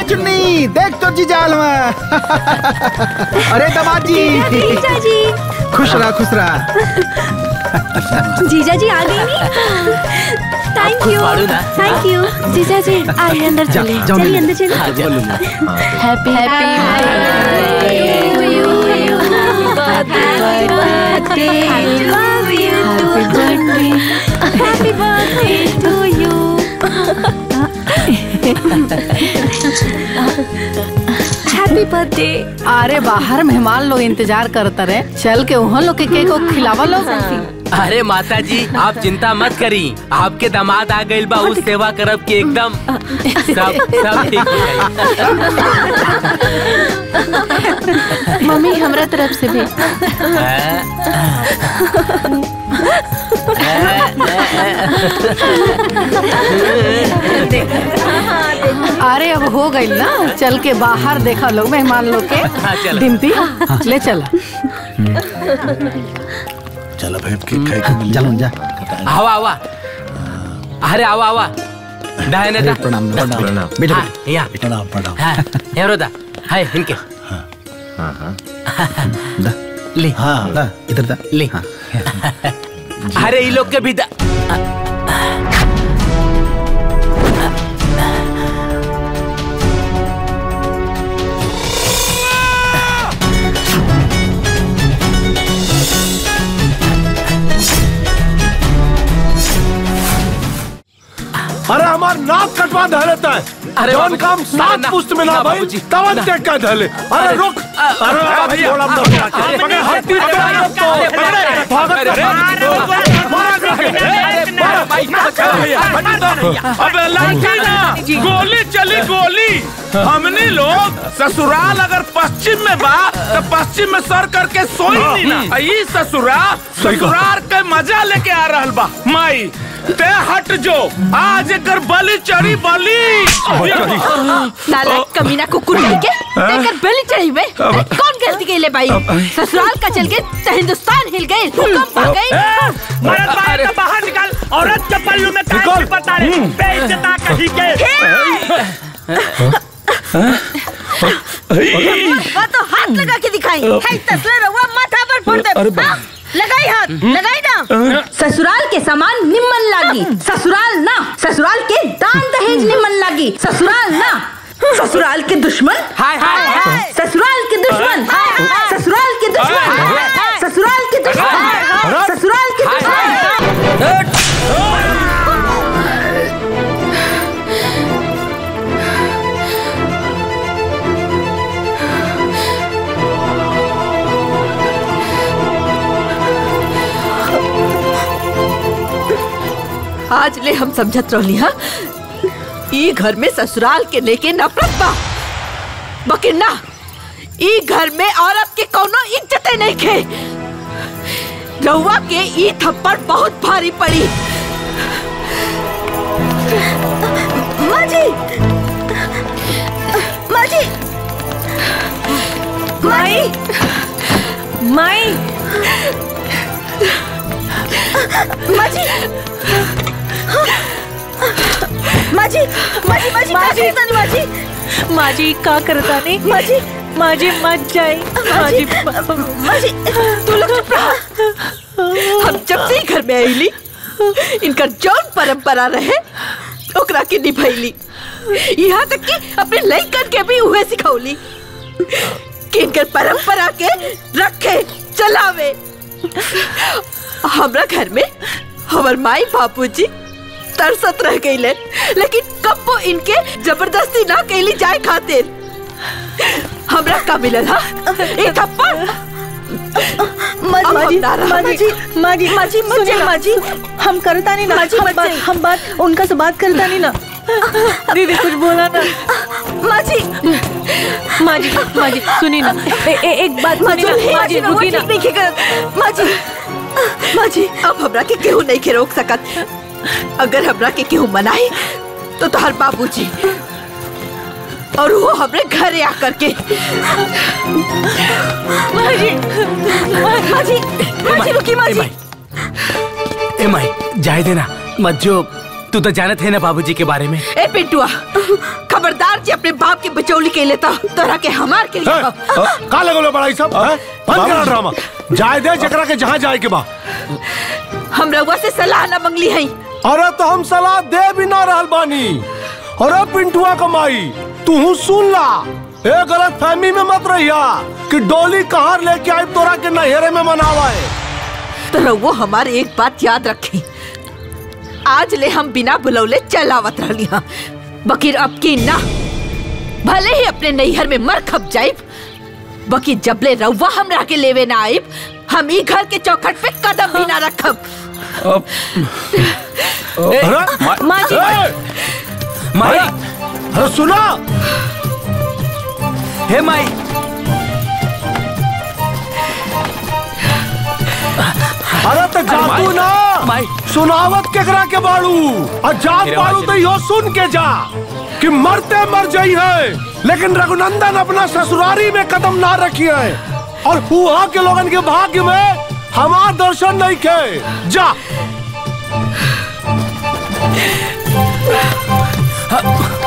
ए चुन्नी देख तो जी जाल में अरे दमाद जी जीजा जी खुश रहा खुश रहा जीजा जी आ गई थैंक यू पाड़ू ना? थैंक यू जीजा जी आइए अंदर जा, चले जाओ चलिए मिलो। अंदर चलिए हाँ, जा। Happy happy birthday to you happy birthday अरे बाहर मेहमान लोग इंतजार करते रहे चल के वहाँ लोग के केक को खिलावा लो अरे माता जी आप चिंता मत करी आपके दामाद आ गइल बा उस सेवा करब के एकदम सब सब ठीक हो जाई मम्मी हमरा तरफ से भी अरे अब हो गई ना चल के बाहर देखा लोग मेहमान लोग हाँ, के चलो। डिम्पी ले चला चलो भाई केक खाए के मिल चलो जा आवा आवा अरे आवा आवा दाहिने दा प्रणाम प्रणाम। बेटा हाँ, यहाँ प्रणाम प्रणाम हाँ यहाँ दा हाय इनके दा ले हाँ दा इधर दा ले हाँ। अरे ये लोग के भी दा अरे हमार नाक कटवा धलेता है अरे जौन बाबूजी, काम ना, सात ना, पुस्त में ना ना, भाई बाबूजी, तवन ना। ते का धले अरे अरे, रुक अ, अरे अ, अभी भैया, बोला अ, मत अरे, पकड़ हड्डी अरे, तोड़ अरे, तो अरे, अरे, भागत अरे, रहे मारा अबे लड़की ना गोली चली गोली हमने लोग ससुराल अगर पश्चिम में बा तो पश्चिम में सर करके सोई नहीं ना ई ससुराल ससुराल के मजा लेके आ रहल बा माई ते हट जो आज एकर बलि चढ़ी बलि नालायक कमीना कुकुर के देकर बेली चढ़ी में अरे कौन गलती के ले भाई ससुराल का चल के तो हिंदुस्तान हिल गए भूकंप आ गई मर्द बाहर तो बाहर निकाल औरत के पल्लू में काय पता रे बेइज्जता कहीं के वो तो हाथ लगा के दिखाई है तस्वीर हुआ माथा पर फोड़ दे हाँ, लगाई हाथ लगाई ना ससुराल के सामान निम्न लागी ससुराल ना ससुराल के दान दहेज निम्न लागी ससुराल ना ससुराल के दुश्मन हाय हाय हाय ससुराल के दुश्मन ससुराल के दुश्मन ससुराल के दुश्मन ससुराल के दुश्मन आज ले हम समझत रहली हा ई घर में ससुराल के लेके नफरत बा बकिर ना ई घर में औरत के कोनो इज्जत नहीं खे रउआ के ई थप्पड़ बहुत भारी पड़ी माँ जी माँ जी माई माई माँ जी माँ जी माँ जी माँ जी माँ जी माँ जी माँ जी का करता नहीं माँ जी माँ जी मत जाए माँ जी माँ जी तू लोग चुप रहा हम जब से ही घर में आईली इनका जौन परंपरा रहे ओकरा के निभैली यहाँ तक कि अपने लइकन के भी उहे सिखौली कि इनकर परंपरा के रखे चलावे हमरा घर में हमर माई बापूजी तरसत रह गईले लेकिन कब्बो इनके जबरदस्ती ना कैली जाए खातिर हमरा का मिलल हा एक थप्पड़ माँ अब हम जी ना रहा। माँ जी माँ जी माँ जी, मत सुनिए जाइए। माँ जी हम करता नहीं ना माँ जी, हम मत बात जाइए। हम बात उनका से बात करता नहीं ना दीदी कुछ बोला ना माँ जी माँ जी माँ जी सुनी ना ए, ए, एक बात सुनी ना माँ जी रुकी ना नहीं करत माँ जी माँ जी अब हमरा के केहू नहीं के रोक सकत अगर हमरा के केहू मनाई तो तोहर बाबूजी और वो हमरे घरे आकर के माँ जी माँ जी माँ जी रुकी माँ ए जी माई ए माई जाए देना मत जो तू तो जानत है ना बाबूजी के बारे में ए पिंटुआ खबरदार जी अपने बाप के बचौली के लेता तोरा के हमार के है, लिए अ, का लगल बड़ा ई सब हैं? बंद करा ड्रामा जाय दे जकरा के जहाँ जाए के बा हम रउआ से सलाह न मंगली है अरे तो हम सलाह दे भी ना रहल बानी अरे पिंटुआ कमाई तू सुन ला ए गलत फहमी में मत रहिया कि डोली कहाँ लेके आई तोरा के नहरे में मनावा है तो रउआ हमारे एक बात याद रखी आज ले हम बिना बुलौले चलावत रहली हाँ बकीर अब की ना भले ही अपने नैहर में मर खप जाइब बकी जबले रउआ हमरा के लेवे ना आइब हम ई घर के चौखट पे कदम भी ना रखब अरे माँ जी ए, माई अरे सुना हे माई अरे तो जातू ना माई। सुनावत केकरा के बाड़ू और जात मेरे बाड़ू माँ तो यो सुन के जा कि मरते मर जाई है लेकिन रघुनंदन अपना ससुरारी में कदम ना रखी है और हुआ के लोगन के भाग्य में हमार दर्शन नहीं के जा